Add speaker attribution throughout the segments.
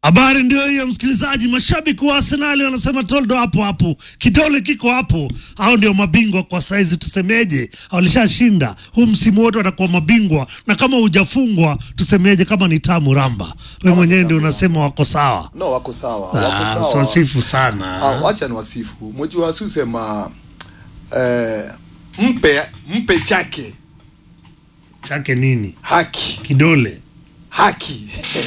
Speaker 1: Habari ndio hiyo, msikilizaji. Mashabiki wa Arsenali wanasema toldo hapo hapo, kidole kiko hapo. Hao ndio mabingwa kwa saizi, tusemeje? Walishashinda huu msimu wote, watakuwa mabingwa, na kama hujafungwa tusemeje? Kama ni tamu ramba, we mwenyewe ndio unasema wako sawa.
Speaker 2: No, wako sawa,
Speaker 1: Ah,
Speaker 2: wako sawa.
Speaker 1: swasifu sana.
Speaker 2: Ah, wacha ni wasifu. Mwejua si usema eh, mpe mpe chake
Speaker 1: Chake nini?
Speaker 2: haki
Speaker 1: Kidole
Speaker 2: haki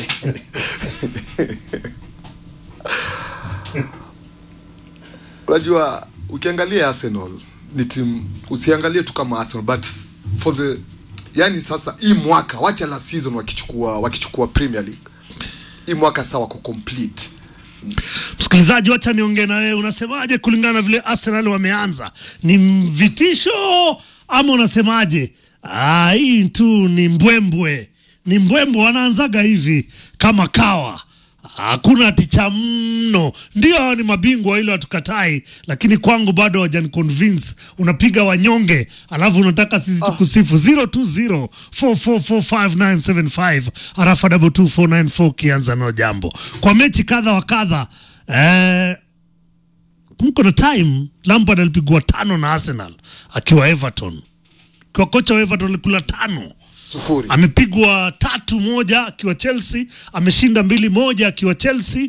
Speaker 2: unajua ukiangalia arsenal ni timu usiangalie tu kama arsenal but for the yani sasa hii mwaka wacha la season wakichukua wakichukua premier league hii mwaka saa wako complete
Speaker 1: Msikilizaji, wacha niongee na wewe, unasemaje kulingana na vile Arsenal wameanza? Ni vitisho ama unasemaje? Ah, hii tu ni mbwembwe, ni mbwembwe, wanaanzaga hivi kama kawa hakuna ticha mno. Ndio hao ni mabingwa, ile hatukatai, lakini kwangu bado hawajani convince. Unapiga wanyonge, alafu unataka sisi tukusifu 020 4445975 harafa 22494 kianza no jambo kwa mechi kadha wa kadha eh, mko na time Lampard alipigwa tano na Arsenal akiwa Everton, kwa kocha wa Everton alikula tano
Speaker 2: sufuri
Speaker 1: amepigwa tatu moja akiwa Chelsea, ameshinda mbili moja akiwa Chelsea,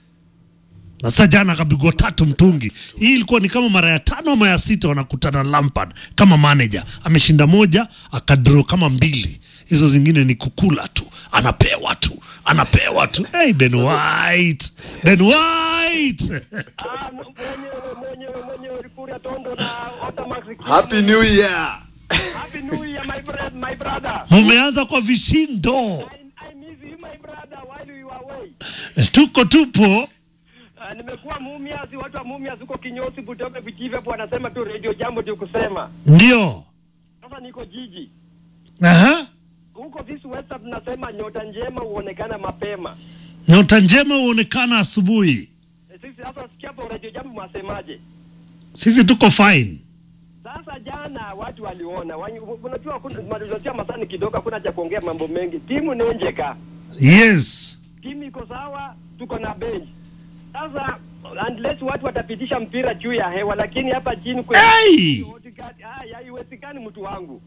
Speaker 1: na sasa jana akapigwa tatu mtungi. Hii ilikuwa ni kama mara ya tano ama ya sita wanakutana Lampard kama manager, ameshinda moja akadraw kama mbili, hizo zingine ni kukula tu, anapewa tu, anapewa tu. Hey, Ben White, Ben White
Speaker 3: Ah, mwenyewe mwenyewe mwenyewe Likuria Tondo na Otamax.
Speaker 2: happy new year
Speaker 3: Happy New Year my brother, my brother.
Speaker 1: mumeanza kwa vishindo,
Speaker 3: I, I miss you my brother while you were away.
Speaker 1: tuko tupo
Speaker 3: Uh, nimekuwa Mumias, watu wa Mumias huko kinyosi Butoke Vichive hapo wanasema tu radio jambo ndio kusema.
Speaker 1: ndio.
Speaker 3: Sasa niko jiji.
Speaker 1: Aha.
Speaker 3: Huko this WhatsApp tunasema nyota njema huonekana mapema.
Speaker 1: Nyota njema huonekana asubuhi.
Speaker 3: Eh, Sisi sasa sikia hapo radio jambo mwasemaje?
Speaker 1: Sisi tuko fine.
Speaker 3: Sasa jana watu waliona, Wani- unajua kuna unajua masani kidogo hakuna cha kuongea mambo mengi. Timu ni njeka.
Speaker 1: Yes.
Speaker 3: timu iko sawa, tuko na bench sasa. Unless watu watapitisha mpira juu ya hewa, lakini hapa chini kwe-
Speaker 1: Hey!
Speaker 3: Odegaard, ah, haiwezekani mtu wangu,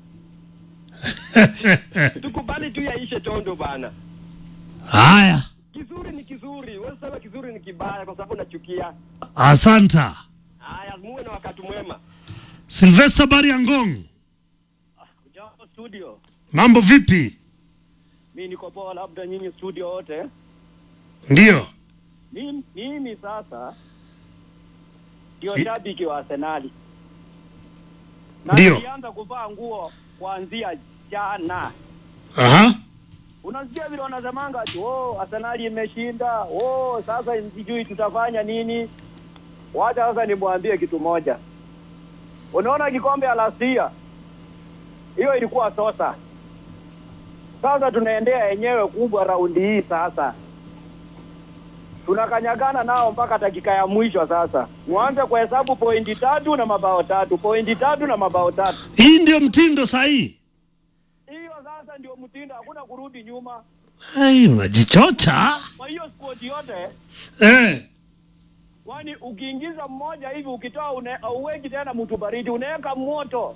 Speaker 3: tukubali tu yaishe tondo bana.
Speaker 1: Haya,
Speaker 3: Kizuri ni kizuri, wewe sema kizuri ni kibaya kwa sababu nachukia.
Speaker 1: asanta.
Speaker 3: Haya, muwe na wakati mwema.
Speaker 1: Sylvester Bariangong,
Speaker 3: Jambo studio,
Speaker 1: mambo vipi?
Speaker 3: mi niko poa, labda nyinyi studio wote.
Speaker 1: Ndio.
Speaker 3: Mimi, mimi sasa ndio
Speaker 1: I-
Speaker 3: shabiki wa Arsenali na
Speaker 1: Ndio.
Speaker 3: nilianza kuvaa nguo kuanzia jana.
Speaker 1: Aha.
Speaker 3: Unasikia vile wanasemanga ati oh, Arsenali imeshinda, oh, sasa sijui tutafanya nini. Wacha sasa nimwambie kitu moja. Unaona kikombe ya last year hiyo ilikuwa sosa. Sasa tunaendea yenyewe kubwa raundi hii sasa tunakanyagana nao mpaka dakika ya mwisho. Sasa mwanze kuhesabu pointi tatu na mabao tatu, pointi tatu na mabao tatu.
Speaker 1: Hii ndio mtindo sahihi.
Speaker 3: Hiyo sasa ndio mtindo, hakuna kurudi nyuma.
Speaker 1: Ai, unajichocha.
Speaker 3: Kwa hiyo sport yote,
Speaker 1: Eh.
Speaker 3: kwani ukiingiza mmoja hivi ukitoa une- uweki tena mtu baridi, unaweka moto.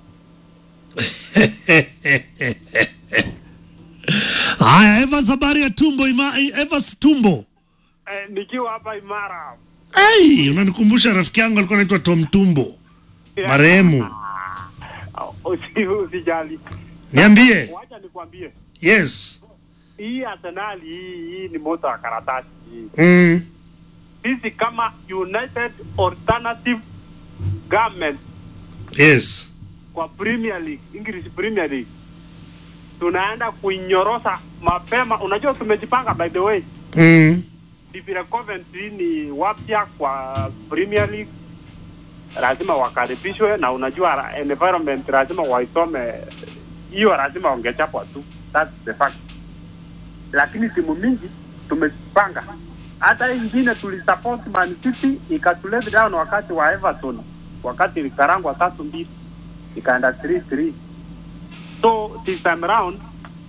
Speaker 1: Haya, Evans habari ya tumbo ima, Evans tumbo.
Speaker 3: Eh, nikiwa hapa Imara
Speaker 1: Ai, unanikumbusha rafiki yangu alikuwa anaitwa Tom Tumbo. Marehemu.
Speaker 3: usi, usijali,
Speaker 1: Niambie.
Speaker 3: wacha nikwambie,
Speaker 1: Yes.
Speaker 3: hii Arsenali hii, hii ni moto wa karatasi hii.
Speaker 1: Mm.
Speaker 3: Sisi kama United Alternative Government
Speaker 1: Yes.
Speaker 3: kwa Premier League, English Premier League tunaenda kuinyorosa mapema. Unajua tumejipanga, by the way,
Speaker 1: Mm.
Speaker 3: ni vile Coventry ni wapya kwa Premier League, lazima wakaribishwe, na unajua ra- environment lazima waisome hiyo, lazima wangechapwa tu, that's the fact. Lakini timu mingi tumejipanga, hata hii ingine tulisupport Man City ikatulet down wakati wa Everton, wakati ilikarangwa tatu mbili ikaenda 3-3 so this time round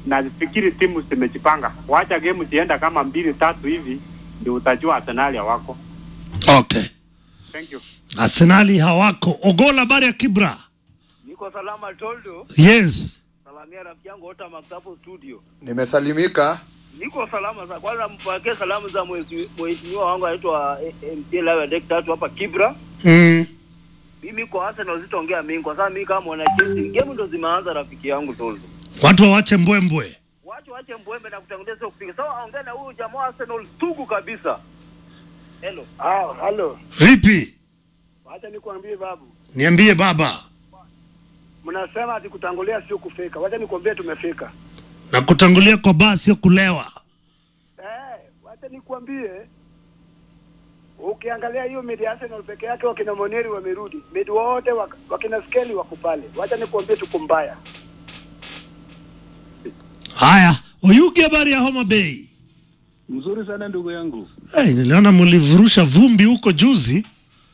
Speaker 3: nafikiri timu zimejipanga. Wacha game zienda kama mbili tatu hivi, ndio utajua Arsenal hawako.
Speaker 1: Okay,
Speaker 3: Thank you.
Speaker 1: Arsenali hawako. Ogola, habari ya Kibra?
Speaker 4: Niko salama Toldo,
Speaker 1: Yes,
Speaker 4: salamia rafiki yangu Ota Max hapo studio.
Speaker 2: nimesalimika
Speaker 4: Niko salama za kwanza, mpokee salamu za mwezi- mheshimiwa wangu anaitwa MT Lawa Dek tatu hapa Kibra.
Speaker 1: mm.
Speaker 4: Mimi kwa Arsenal sitaongea mingi kwa sababu mimi kama mwana Chelsea game ndo zimeanza rafiki yangu Toldo.
Speaker 1: watu wawache mbwembwe.
Speaker 4: Wache wache mbwembe na kutangulia sio kupiga. Sawa, ongea na huyu jamaa wa Arsenal tugu kabisa. Hello.
Speaker 5: Ah, halo.
Speaker 1: Vipi?
Speaker 5: Wacha nikwambie babu.
Speaker 1: Niambie baba,
Speaker 5: Mnasema ati kutangulia sio kufika. Wacha nikwambie tumefika.
Speaker 1: na kutangulia kwa baa sio kulewa.
Speaker 5: Eh, wacha nikwambie. Ukiangalia hiyo mid Arsenal peke yake wakina Moneri wamerudi. Mid wote wak- wakina Skeli wako pale. Wacha nikwambie tuko mbaya.
Speaker 1: Haya, Oyugi, habari ya Homa Bay?
Speaker 6: Mzuri sana ndugu yangu.
Speaker 1: Hey, niliona mlivurusha vumbi huko juzi.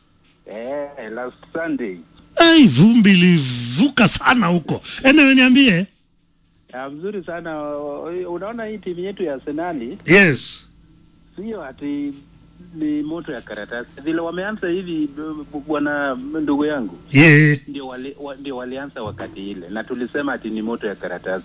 Speaker 6: Eh, last Sunday.
Speaker 1: Hey, vumbi ilivuka sana huko. Enewe niambie.
Speaker 6: Ya, mzuri sana. Unaona hii timu yetu ya Arsenali
Speaker 1: Yes.
Speaker 6: sio ati ni moto ya karatasi. Vile wameanza hivi b- bwana ndugu yangu
Speaker 1: Yeah.
Speaker 6: ndio wali, wa, ndio walianza wakati ile na tulisema ati ni moto ya karatasi.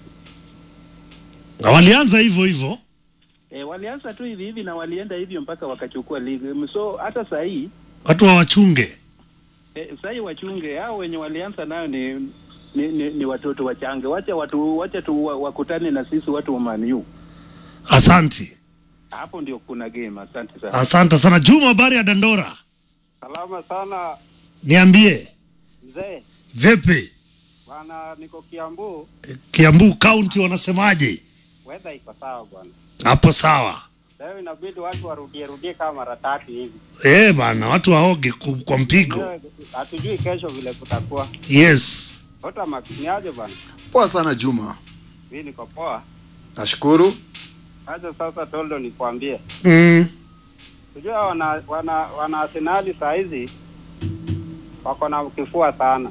Speaker 1: Na walianza hivyo hivyo.
Speaker 6: E, walianza tu hivi hivi na walienda hivyo mpaka wakachukua ligi. So hata saa hii
Speaker 1: Watu hawachunge.
Speaker 6: e, saa hii wachunge hao wenye walianza nayo ni ni, ni, ni watoto wachange. Wacha watu wacha tu wa- wakutane na sisi watu wa Man U.
Speaker 1: Asanti.
Speaker 6: Hapo ndio kuna game. Asante sana.
Speaker 1: Asante sana. Juma, habari ya Dandora?
Speaker 3: Salama sana
Speaker 1: Niambie.
Speaker 3: mzee.
Speaker 1: Vipi?
Speaker 3: Bwana, niko Kiambu,
Speaker 1: Kiambu County wanasemaje?
Speaker 3: weather iko sawa bwana.
Speaker 1: Hapo sawa.
Speaker 3: Leo inabidi watu warudie rudie kama mara tatu hivi.
Speaker 1: Eh, bana, watu waoge ku- kwa mpigo.
Speaker 3: Leo, Hatujui kesho vile kutakuwa.
Speaker 1: Yes.
Speaker 3: Ota Max, ni aje bwana?
Speaker 2: poa sana juma
Speaker 3: Mimi niko poa.
Speaker 2: nashukuru
Speaker 3: Acha sasa Toldo nikwambie.
Speaker 1: Mm.
Speaker 3: Unajua wana wana wana Arsenali saa hizi wako na kifua sana,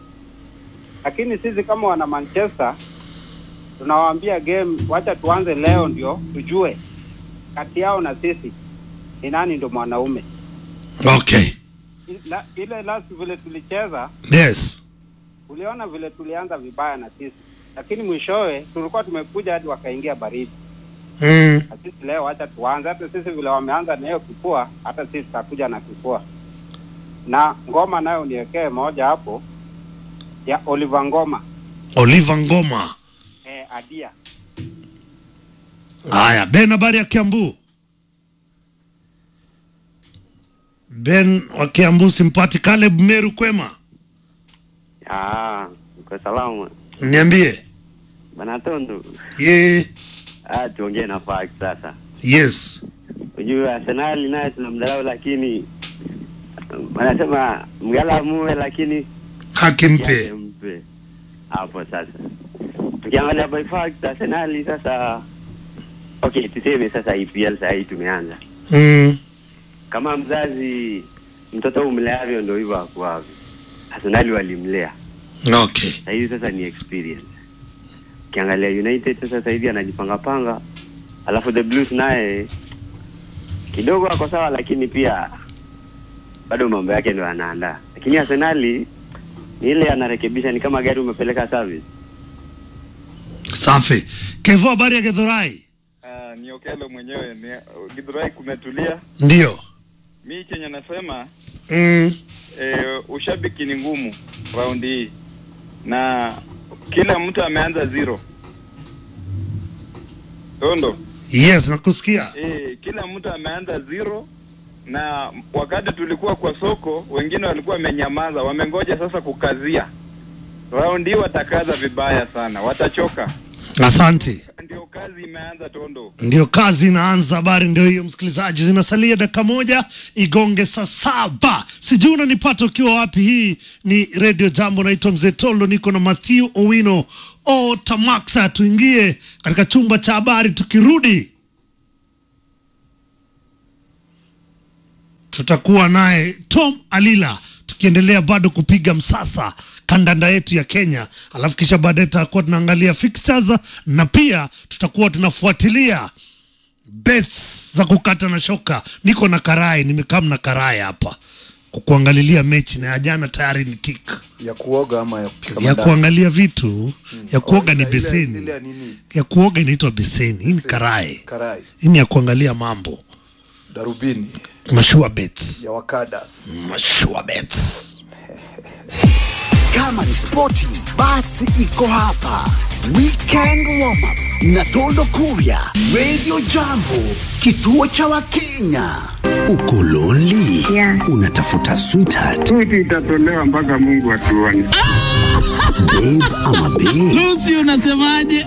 Speaker 3: lakini sisi kama wana Manchester tunawaambia game, wacha tuanze leo ndio tujue kati yao na sisi ni nani ndio mwanaume.
Speaker 1: Okay.
Speaker 3: Ila, ile last vile tulicheza,
Speaker 1: Yes.
Speaker 3: uliona vile tulianza vibaya na sisi, lakini mwishowe tulikuwa tumekuja hadi wakaingia baridi.
Speaker 1: Mm.
Speaker 3: Na sisi leo wacha tuanze, hata sisi vile wameanza na hiyo kifua, hata sisi tutakuja na kifua. Na ngoma nayo niwekee moja hapo ya Oliver Ngoma
Speaker 1: Oliver Ngoma.
Speaker 3: eh, Adia.
Speaker 1: Haya, Ben, habari ya Kiambu? Ben wa Kiambu simpati. Caleb Meru, kwema?
Speaker 7: Ah, uko salama
Speaker 1: Niambie.
Speaker 7: bana Tondo.
Speaker 1: Ye.
Speaker 7: Ah, tuongee na fact sasa.
Speaker 1: Yes.
Speaker 7: Unajua Arsenal naye tunamdharau, lakini wanasema mgala muwe, lakini
Speaker 1: Haki
Speaker 7: yake
Speaker 1: mpe.
Speaker 7: mpe hapo. Sasa tukiangalia by fact Arsenal sasa, okay, tuseme sasa EPL saa hii tumeanza
Speaker 1: Mm.
Speaker 7: kama mzazi, mtoto umleavyo ndio hivyo akuavyo. Arsenal walimlea
Speaker 1: Okay.
Speaker 7: Sasa hivi sasa ni experience. Ukiangalia United sasa sasa hivi anajipanga panga, alafu the Blues naye kidogo ako sawa, lakini pia bado mambo yake ndio anaandaa. Lakini Arsenali ni ile anarekebisha, ni kama gari umepeleka service.
Speaker 1: Safi. Kevo, habari ya Gedhorai?
Speaker 8: Uh, ni Okelo mwenyewe ni Githurai kumetulia.
Speaker 1: Ndio.
Speaker 8: Mi chenye nasema
Speaker 1: Mm.
Speaker 8: e, ushabiki ni ngumu raundi hii, na kila mtu ameanza zero. Tondo
Speaker 1: Yes, nakusikia.
Speaker 8: e, kila mtu ameanza zero, na wakati tulikuwa kwa soko, wengine walikuwa wamenyamaza, wamengoja sasa kukazia. Raundi hii watakaza vibaya sana, watachoka.
Speaker 1: Asante.
Speaker 8: Ndio kazi imeanza Tondo.
Speaker 1: Ndio kazi inaanza. Habari ndio hiyo, msikilizaji, zinasalia dakika moja igonge saa saba. Sijui unanipata ukiwa wapi. Hii ni Radio Jambo, naitwa Mzee Tolo, niko na Matthew Owino o Tamaksa. Tuingie katika chumba cha habari, tukirudi tutakuwa naye Tom Alila tukiendelea bado kupiga msasa kandanda yetu ya Kenya, alafu kisha baadaye tutakuwa tunaangalia fixtures na pia tutakuwa tunafuatilia bets za kukata na shoka. Niko na karai, nimekaa na karai hapa ku- kuangalilia mechi na ya jana tayari ni tik
Speaker 2: ya kuoga ama ya kupika
Speaker 1: ya
Speaker 2: mandazi?
Speaker 1: kuangalia vitu ya kuoga
Speaker 2: Oh,
Speaker 1: ni
Speaker 2: ile- ile-
Speaker 1: beseni
Speaker 2: ile ya nini?
Speaker 1: ya kuoga inaitwa beseni. Hii ni karai,
Speaker 2: Karai,
Speaker 1: hii ni ya kuangalia mambo
Speaker 2: darubini
Speaker 1: mashua bets,
Speaker 2: ya wakadas.
Speaker 1: mashua bets.
Speaker 9: Kama ni spoti, basi iko hapa. Weekend warm up na Tondo Kuria, Radio Jambo, kituo cha Wakenya. Uko lonely?
Speaker 10: Yeah.
Speaker 9: Unatafuta sweetheart,
Speaker 10: Switi itatolewa mpaka Mungu atuone.
Speaker 9: babe ama babe?
Speaker 11: Lucy unasemaje?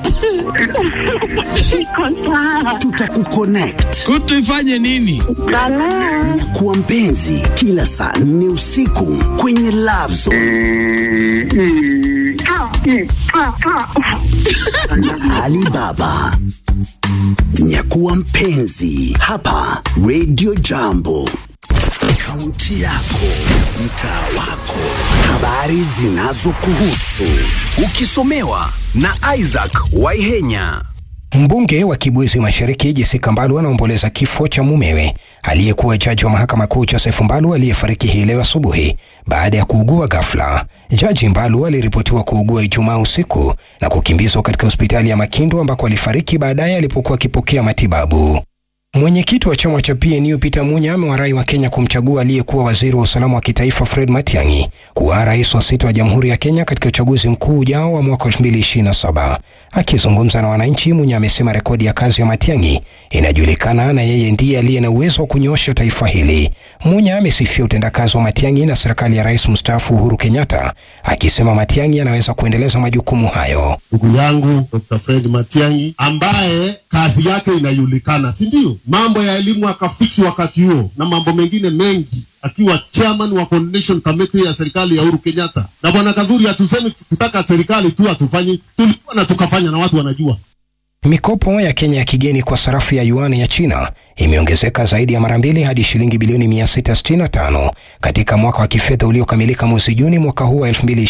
Speaker 10: Iko sawa.
Speaker 9: Tutakuconnect.
Speaker 11: Kutu ifanye nini?
Speaker 10: Balaa.
Speaker 9: Nyakuwa mpenzi kila saa nne usiku kwenye Love Zone
Speaker 10: Mm, mm. Ah, mm, ah, ah.
Speaker 9: na Alibaba. Nyakuwa mpenzi hapa Radio Jambo. Kaunti yako, mtaa wako, habari zinazokuhusu, ukisomewa na Isaac Waihenya.
Speaker 12: Mbunge wa Kibwezi Mashariki Jessica Mbalu anaomboleza kifo cha mumewe aliyekuwa jaji wa mahakama kuu Joseph Mbalu aliyefariki hii leo asubuhi baada ya kuugua ghafla. Jaji Mbalu aliripotiwa kuugua Ijumaa usiku na kukimbizwa katika hospitali ya Makindu ambako alifariki baadaye alipokuwa akipokea matibabu. Mwenyekiti wa chama cha PNU Peter Munya amewarai wa Kenya kumchagua aliyekuwa waziri wa usalama wa kitaifa Fred Matiang'i kuwa rais wa sita wa Jamhuri ya Kenya katika uchaguzi mkuu ujao wa mwaka 2027. Akizungumza na wananchi, Munya amesema rekodi ya kazi ya Matiang'i inajulikana na yeye ndiye aliye na uwezo wa kunyoosha taifa hili. Munya amesifia utendakazi wa Matiang'i na serikali ya rais mstaafu Uhuru Kenyatta, akisema Matiang'i anaweza kuendeleza majukumu hayo.
Speaker 13: ndugu yangu Dr. Fred Matiang'i ambaye kazi yake inajulikana, si ndio? Mambo ya elimu akafiksi wakati huo na mambo mengine mengi, akiwa chairman wa coordination committee ya serikali ya Uhuru Kenyatta. Na bwana Kadhuri, hatusemi tukitaka serikali tu hatufanyi, tulikuwa na tukafanya, na watu wanajua.
Speaker 12: Mikopo ya Kenya ya kigeni kwa sarafu ya yuan ya China imeongezeka zaidi ya mara mbili hadi shilingi bilioni 665 katika mwaka wa kifedha uliokamilika mwezi Juni mwaka huu wa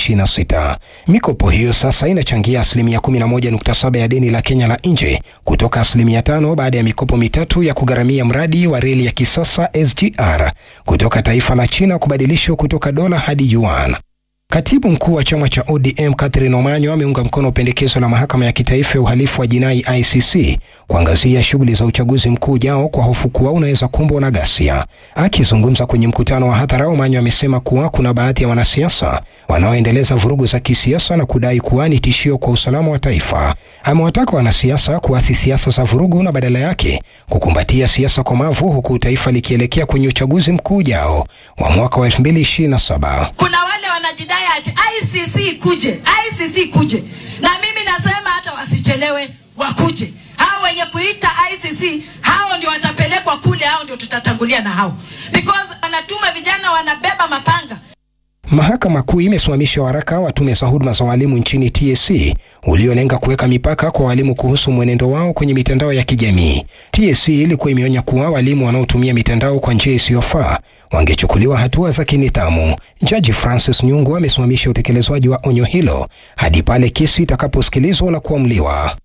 Speaker 12: 2026. Mikopo hiyo sasa inachangia asilimia 11.7 ya deni la Kenya la nje kutoka asilimia 5 baada ya mikopo mitatu ya kugharamia mradi wa reli ya kisasa SGR kutoka taifa la China kubadilishwa kutoka dola hadi yuan. Katibu mkuu wa chama cha ODM Catherine Omanyo ameunga mkono pendekezo la mahakama ya kitaifa ya uhalifu wa jinai ICC kuangazia shughuli za uchaguzi mkuu ujao kwa hofu kuwa unaweza kumbwa na ghasia. Akizungumza kwenye mkutano wa hadhara, Omanyo amesema kuwa kuna baadhi ya wanasiasa wanaoendeleza vurugu za kisiasa na kudai kuwa ni tishio kwa usalama wa taifa. Amewataka wanasiasa kuathi siasa za vurugu na badala yake kukumbatia siasa komavu, huku taifa likielekea kwenye uchaguzi mkuu ujao wa mwaka wa 2027.
Speaker 14: kuna wale wanajidai ati ICC kuje, ICC kuje, na mimi nasema hata wasichelewe, wakuje. Hao wenye kuita ICC hao ndio watapelekwa kule, hao ndio tutatangulia na hao, because wanatuma vijana wanabeba mapanga
Speaker 12: Mahakama Kuu imesimamisha waraka wa tume za huduma za walimu nchini TSC uliolenga kuweka mipaka kwa walimu kuhusu mwenendo wao kwenye mitandao ya kijamii. TSC ilikuwa imeonya kuwa walimu wanaotumia mitandao kwa njia isiyofaa wangechukuliwa hatua za kinidhamu. Jaji Francis Nyungu amesimamisha utekelezwaji wa onyo hilo hadi pale kesi itakaposikilizwa na kuamuliwa.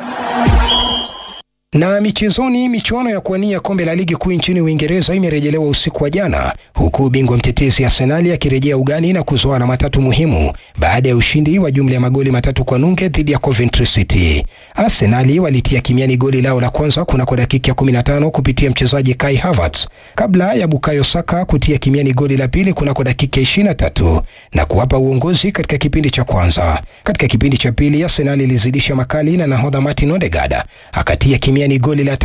Speaker 12: Na michezoni, michuano ya kuwania kombe la ligi kuu nchini Uingereza imerejelewa usiku wa jana, huku bingwa mtetezi Arsenali akirejea ugani na kuzoa alama tatu muhimu baada ya ushindi wa jumla ya magoli matatu kwa nunge dhidi ya Coventry City. Arsenali walitia kimiani goli lao la kwanza kunako dakika ya 15 kupitia mchezaji Kai Havertz kabla ya Bukayo Saka kutia kimiani goli la pili kunako dakika 23 na kuwapa uongozi katika kipindi cha kwanza. Katika kipindi cha pili, Arsenali ilizidisha makali na nahodha Martin Odegaard akatia kimiani goli la